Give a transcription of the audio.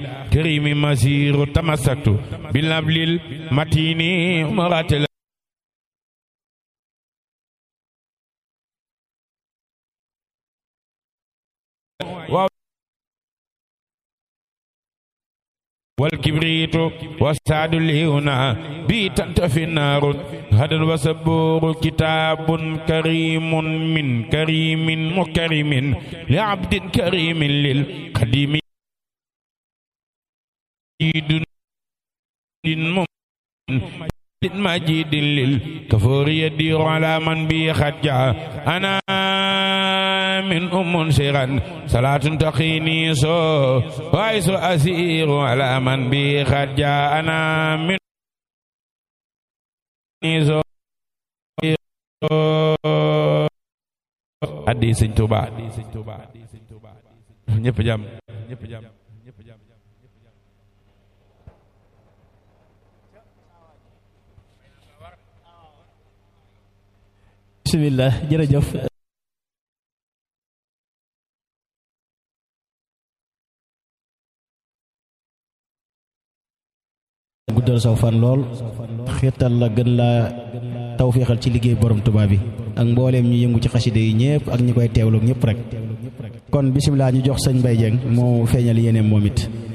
كريم مسير تمسكت بالنبل المتين مرات والكبريت والسعد الهنا بي تنتفي النار هذا وسبور كتاب كريم من كريم مكرم لعبد كريم للقديم مجيد للكفور يدير على من بي خجع أنا من أم سيرا صلاة تقيني سو وعيس أسير على من بي خجع أنا من سو addi sëñ Tuuba ñëpp jàmm ñëpp jàmm ñëpp jàmm bismillah jërëjëf guddal saw fan lool xeetal la gën laa tawféexal ci liggéey borom Tuubaa bi ak mbooleem ñu yëngu ci xaside yi ñëpp ak ñi koy teewlu ñëpp rek kon bisimilah ñu jox sëñ Mbaye Dieng moo feeñal yeneen moom it